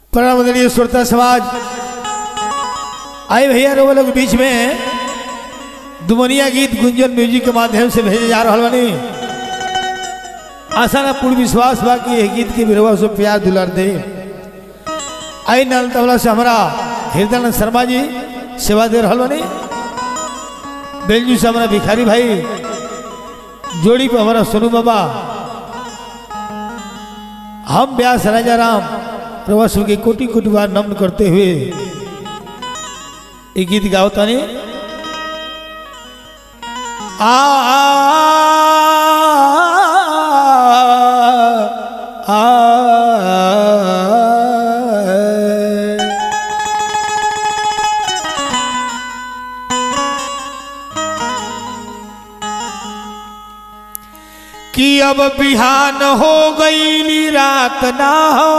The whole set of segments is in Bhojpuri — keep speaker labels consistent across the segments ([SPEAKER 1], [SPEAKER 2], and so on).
[SPEAKER 1] परमदनीय श्रोता समाज आए भैया रोग लोग बीच में दुमनिया गीत गुंजन म्यूजिक के माध्यम से भेजे जा रहा बनी आशा ना पूर्ण विश्वास बा कि यह गीत के विरवा से प्यार दुलार दे आई नाल तबला से हमारा हृदयानंद शर्मा जी सेवा दे रहा बनी बेलजू से हमारा भिखारी भाई जोड़ी पे हमारा सोनू बाबा हम व्यास राजा राम प्रवासों के कोटि कोटि बार नमन करते हुए ये गीत गाओ तानी आ आ, आ, कि अब बिहान हो गई रात ना हो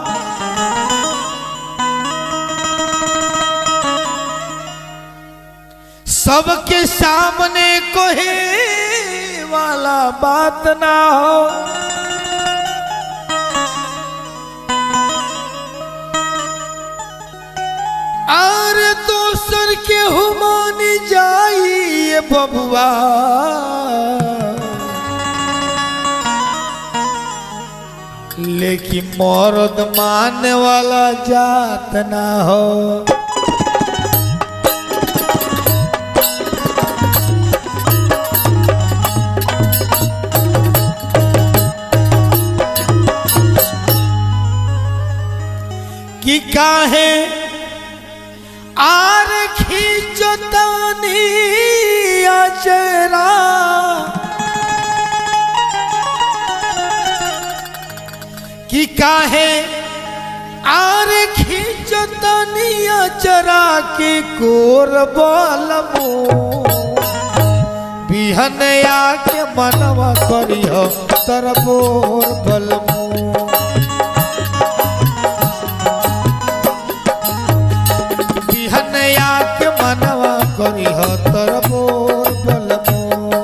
[SPEAKER 1] सबके सामने कोहे वाला बात ना हो और दोसर के हुमान जाइए बबुआ लेकिन मर्द मानने वाला जात ना हो कि काहे आर खींचतानी अचरा कि काहे आर खींचतानी अचरा के कोर बलमो बिहन आके मनवा करिह तरबोर बलमो बिहनया के मनवा करी हो तर मोर बलमो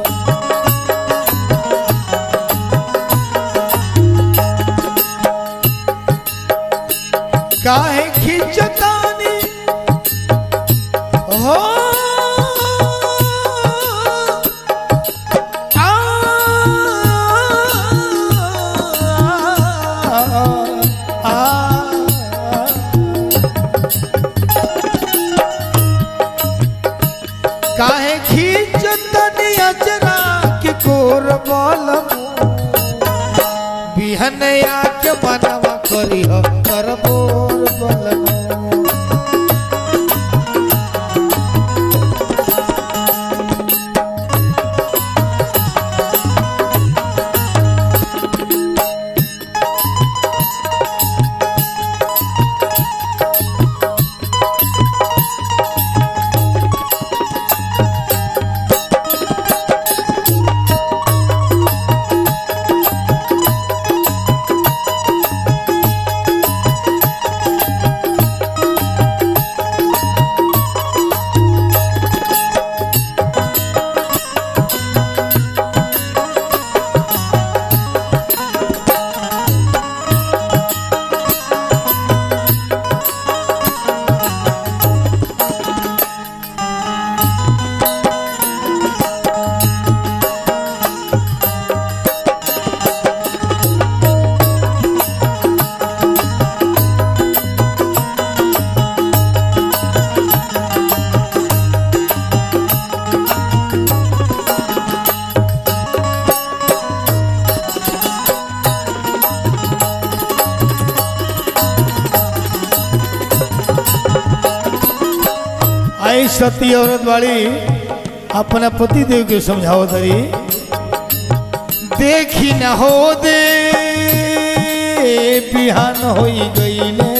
[SPEAKER 1] काहे खिंचतानी हो आ, आ, आ, काहे खींचतनी अचरा के कोर बलम बिहनया के मनवा करी हो कर बोर बलम आई सती औरत वाली अपना पति देव के समझाओ तरी देखी न हो दे बिहान हो गईले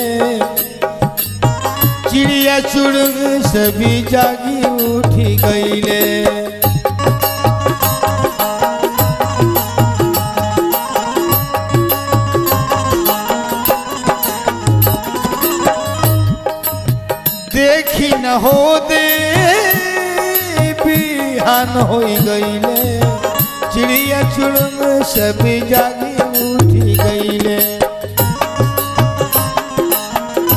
[SPEAKER 1] चिड़िया चुड़ग सभी जागी उठी गईले देखी न हो दे बिहान हो गईले चिड़िया चुड़ग सभी जागी उठी गईले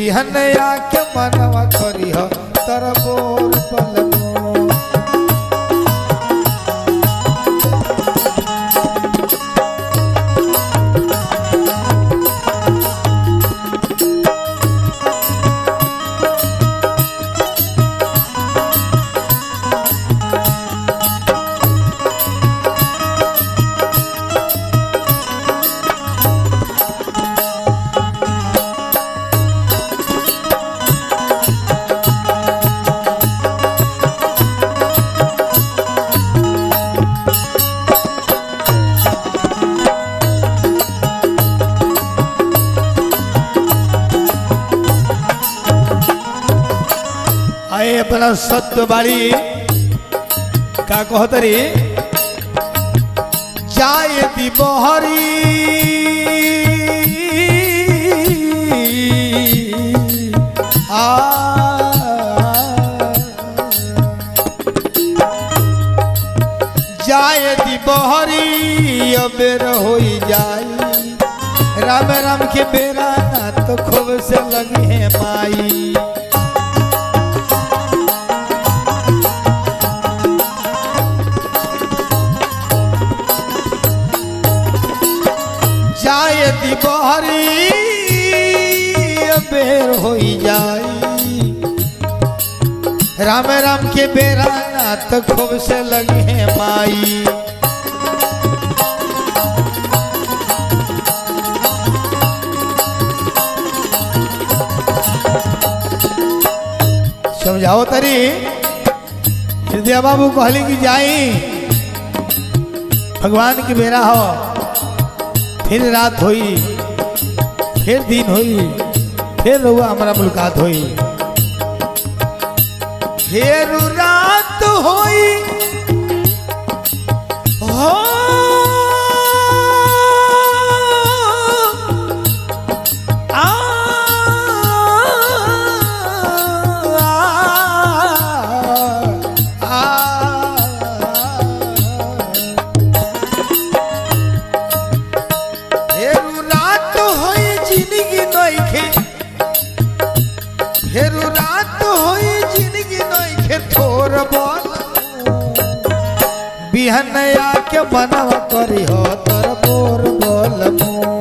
[SPEAKER 1] बिहन आके मनवा करी हो तर बोर बलमो आए अपना सत्य बाड़ी का कहतरी जाए दी बहरी आ जाए दी बहरी अबेर होई जाई राम राम के बेरा ना तो खूब से लगी है माई जाए दिबहरी बेर होई जाई राम राम के बेरा ना तो खूब से लगी है माई समझाओ तरी हृदय बाबू कहली कि जाई भगवान के बेरा हो फिर रात होई फिर दिन होई फिर रहुआ हमारा मुलाकात होई फिर रात होई हो आ, आ, आ, फेरू रात होई जिंदगी नइखे फेरू रात होई जिंदगी नइखे थोर बोल बिहन आके मनवा करी हो तर बोर बोल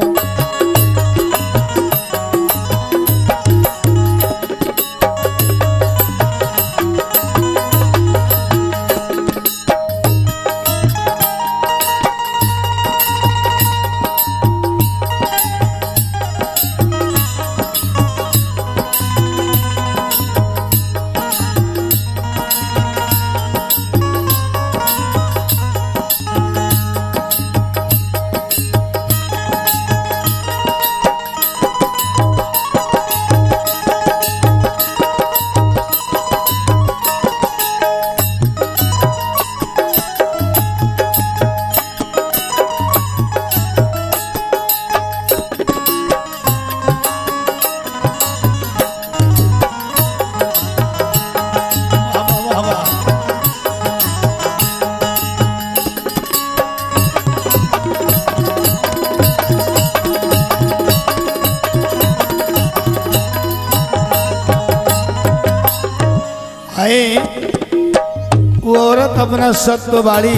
[SPEAKER 1] आए वो औरत अपना सत्व बाड़ी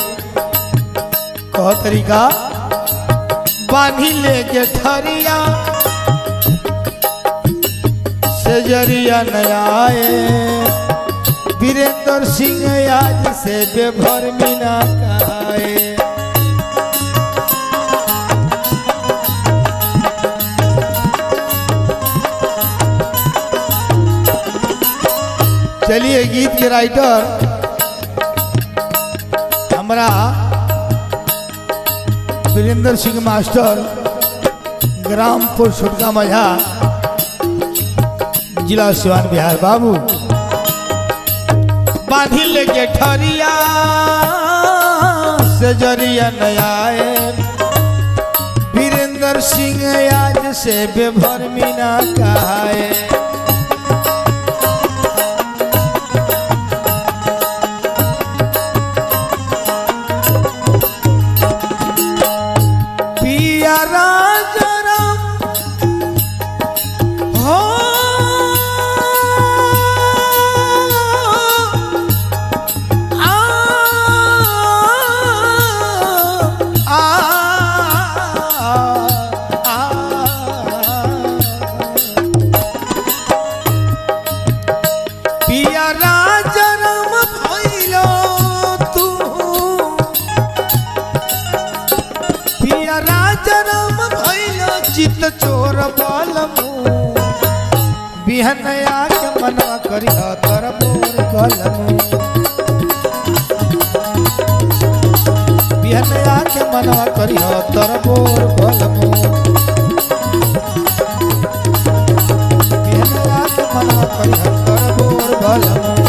[SPEAKER 1] कह तरीका बांधी लेके ठरिया सजरिया नया आए वीरेंद्र सिंह आज से बेभर मीना कहाए चलिए गीत के राइटर हमारा वीरेंद्र सिंह मास्टर ग्रामपुर छुटका मझा जिला सिवान बिहार बाबू बांधी लेके ठरिया से जरिया नयाए वीरेंद्र सिंह आज से बेभर मीना कहाए पिया राजा राम हो बोर बलमू बिहनया के मनवा करी तर बोर बलमू बिहनया के मनवा करी तर बोर बलमू बिहनया के मनवा करी तर बोर बलमू